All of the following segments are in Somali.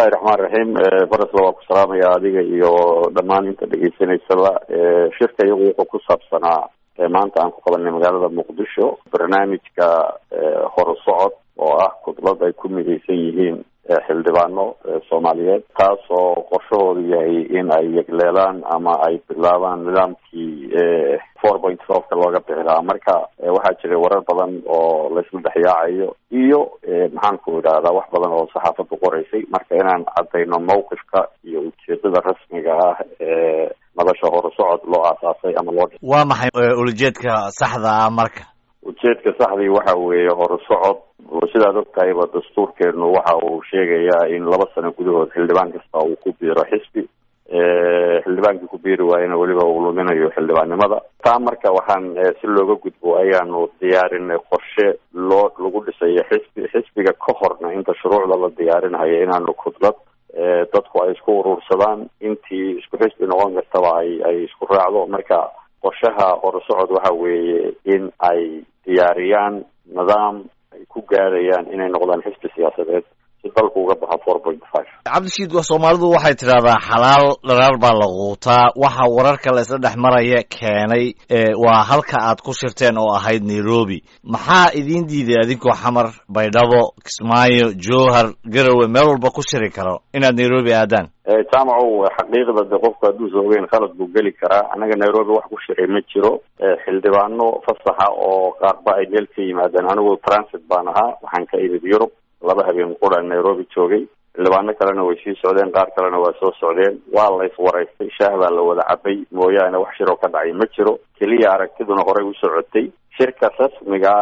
bismillahi raxmaan raxiim barasla waa ku salaamaya adiga iyo dhammaan inta dhegeysanaysaba shirka iyagu wuxuu ku saabsanaa maanta aan ku qabanay magaalada muqdisho barnaamijka horusocod oo ah kudlad ay ku midaysan yihiin xildhibaano soomaaliyeed taas oo qorshahoodu yahay in ay yegleelaan ama ay bilaabaan nidaamkii four point fiveka looga bixi lahaa marka waxaa jiray warar badan oo laysla dhexyaacayo iyo maxaan ku idhahdaa wax badan oo saxaafaddu qoraysay marka inaan caddayno mawqifka iyo ujeedada rasmiga ah ee madasha horusocod loo aasaasay ama loo waa maxay ulajeedka saxda ah marka ujeedka saxdii waxa weeye horusocod sidaad og tahayba dastuurkeenu waxa uu sheegayaa in laba sano gudahood xildhibaan kasta uu ku biiro xisbi xildhibaankii ku biiri waayana weliba uu luminayo xildhibaannimada taa marka waxaan si looga gudbo ayaanu diyaarinay qorshe loo lagu dhisayo xisbi xisbiga ka horna inta shuruucda la diyaarinayo inaanu kudlad dadku ay isku urursadaan intii isku xisbi noqon kartaba ay ay isku raacdo marka qorshaha horusocod waxa weeye in ay diyaariyaan nidaam ay ku gaadayaan inay noqdaan xisbi siyaasadeed si dalku uga baxa four point five cabdishiid soomaalidu waxay tidhahdaa xalaal dharaar baa la quutaa waxa wararka la isla dhex maraya keenay waa halka aad ku shirteen oo ahayd nairobi maxaa idiin diiday adinkoo xamar baydhabo kismaayo jowhar garowe meel walba ku shiri karo inaad nairobi aadaan jaamacow xaqiiqda de qofku hadduusa ogeyn khalad buu geli karaa annaga nairobi wax ku shiray ma jiro xildhibaano fasaxa oo qaarba ay meel ka yimaadeen anigu transit baan ahaa waxaan ka imid yurub laba habeen qura nairobi joogay xildhibaano kalena way sii socdeen qaar kalena waa soo socdeen waa la iswaraystay shaah baa la wada cabay mooyaane wax shiroo ka dhacay ma jiro keliya aragtiduna horey u socotay shirka rasmiga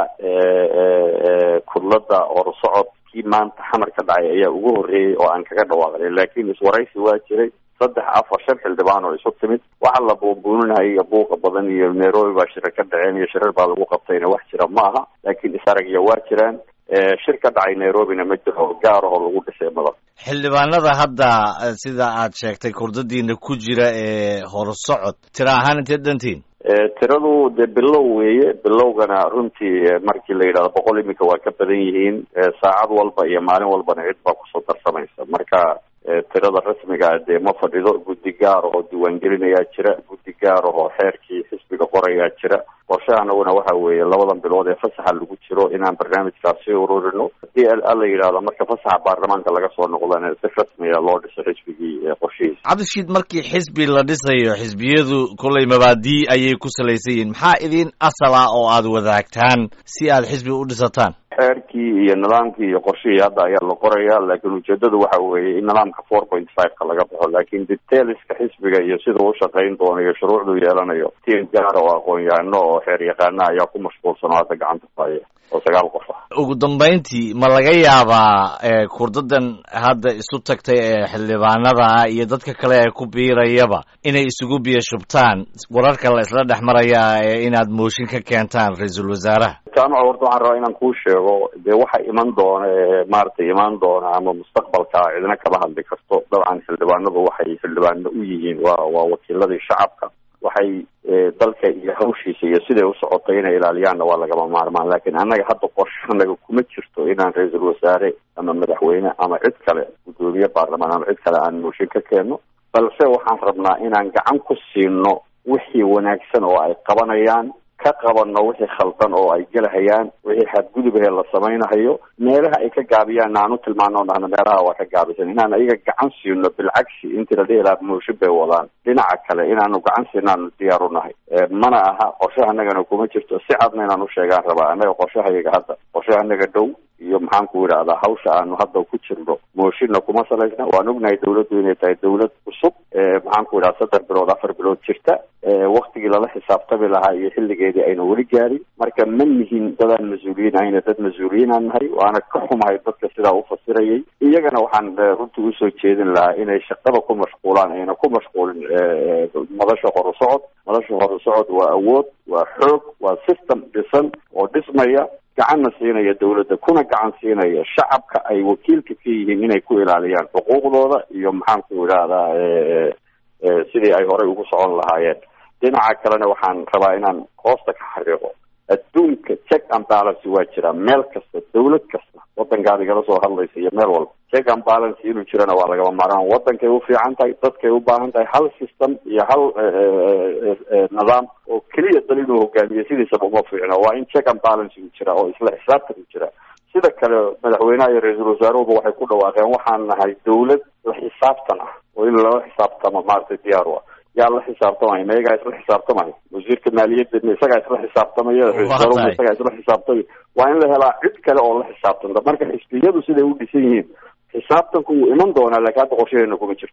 ee kudlada horusocod kii maanta xamar ka dhacay ayaa ugu horreeyey oo aan kaga dhawaaqnay laakiin iswaraysi waa jiray saddex afar shan xildhibaan oo isu timid waxa la buunbuuninaya iyo buuqa badan iyo nairobi baa shirar ka dhaceen iyo shirar baa lagu qabtayna wax jira ma aha laakiin isaragya waa jiraan shir ka dhacay nairobina ma jiro gaar oo lagu dhisay madan xildhibaanada hadda sida aad sheegtay kurdadiina ku jira ee horusocod tira ahaan inteed dhantiin tiradu dee bilow weeye bilowgana runtii markii la yidhahdo boqol iminka waa ka badan yihiin saacad walba iyo maalin walbana cid baa kusoo darsamaysa marka tirada rasmiga dee ma fadhido guddi gaar oo diiwaangelinayaa jira guddi gaar oo xeerkii xisbiga qorayaa jira qorshahanaguna waxa weeye labadan bilood ee fasaxa lagu jiro inaan barnaamijkaas sii ururino hadii ala yidhahdo marka fasaxa baarlamaanka laga soo noqdana si rasmiga loo dhiso xisbigii qorshihiisa cabdishiid markii xisbi la dhisayo xisbiyadu kollay mabaadii ayay ku salaysan yihiin maxaa idin asal ah oo aad wadaagtaan si aad xisbi u dhisataan xeerkii iyo nidaamkii iyo qorshihii hadda ayaa la qoraya laakiin ujeedadu waxa weeye in nidaamka four point fiveka laga baxo laakiin detailska xisbiga iyo sidau u shaqayn doono iyo shuruucduu yeelanayo tiim gaara oo aqoon-yahano oo xeer yaqaana ayaa ku mashquulsan oo hadda gacanta faya oo sagaal qof ah ugu dambayntii ma laga yaabaa kurdadan hadda isu tagtay ee xildhibaanada ah iyo dadka kale ee ku biirayaba inay isugu biyo shubtaan wararka la isla dhex maraya ee inaad mooshin ka keentaan ra-iisul wasaaraha jaamaca horta waxaan rabaa inaan kuu sheego dee waxa iman doona ee maaragtay imaan doona ama mustaqbalka cidna kama hadli karto dabcan xildhibaanadu waxay xildhibaano u yihiin waa waa wakiiladii shacabka waxay dalka iyo hawshiisa iyo siday u socotay inay ilaaliyaanna waa lagama maarmaan laakiin annaga hadda qorshanaga kuma jirto inaan ra-iisul wasaare ama madaxweyne ama cid kale guddoomiye baarlamaan ama cid kale aan mooshin ka keenno balse waxaan rabnaa inaan gacan ku siino wixii wanaagsan oo ay qabanayaan ka qabanno wixii khaldan oo ay gelahayaan wixii xadgudubahee la samaynahayo meelaha ay ka gaabiyaan aan u tilmaano dhahno meelaha waa ka gaabisan inaan ayaga gacan siino bilcagsi intii la dhihi lahaa mooshin bay wadaan dhinaca kale inaanu gacan siino aanu diyaar u nahay mana aha qorshaha anagana kuma jirto si cadna inaan u sheegaan rabaa annaga qorshahayaga hadda qorshaha anaga dhow iyo maxaan ku idhahdaa hawsha aanu hadda ku jirno mooshinna kuma salaysna waan ognahay dawladdu inay tahay dawlad cusub maxaan ku idhaha saddex bilood afar bilood jirta waktigii lala xisaabtami lahaa iyo xilligeedii ayna weli gaarin marka ma nihin dadaan mas-uuliyiin ahayna dad mas-uuliyiinaan nahay waana ka xumahay dadka sidaa u fasirayay iyagana waxaan runtii usoo jeedin lahaa inay shaqada ku mashquulaan ayna ku mashquulin madasha horusocod madasha horusocod waa awood waa xoog waa system dhisan oo dhismaya gacanna siinaya dawladda kuna gacan siinaya shacabka ay wakiilka ka yihiin inay ku ilaaliyaan xuquuqdooda iyo maxaan ku idhahdaa sidii ay horey ugu socon lahaayeen dhinaca kalena waxaan rabaa inaan hoosta ka xariiqo adduunka check and balance waa jiraa meel kasta dawlad kasta wadankaad igala soo hadlaysa iyo meel walba check and balance inuu jirana waa lagama maaraan wadankay u fiican tahay dadkay u baahan tahay hal system iyo hal nidaam oo keliya dal inuu hogaamiyo sidiisaba uma fiicno waa in check and balance uu jiraa oo isla xisaabtan u jiraa sida kale madaxweynaha iyo ra-iisul wasaaruhuba waxay ku dhawaaqeen waxaan nahay dawlad la xisaabtan ah oo in lala xisaabtamo maaragtay diyaar u ah yaa la xisaabtamaya ma iyagaa isla xisaabtamaya wasiirka maaliyadda isagaa isla xisaabtamaya ra-isul isagaa isla xisaabtamaya waa in la helaa cid kale oo la xisaabtanta marka xisbiyadu siday u dhisan yihiin xisaabtanku wuu iman doonaa laakiin hadda qorshaheena kuma jirto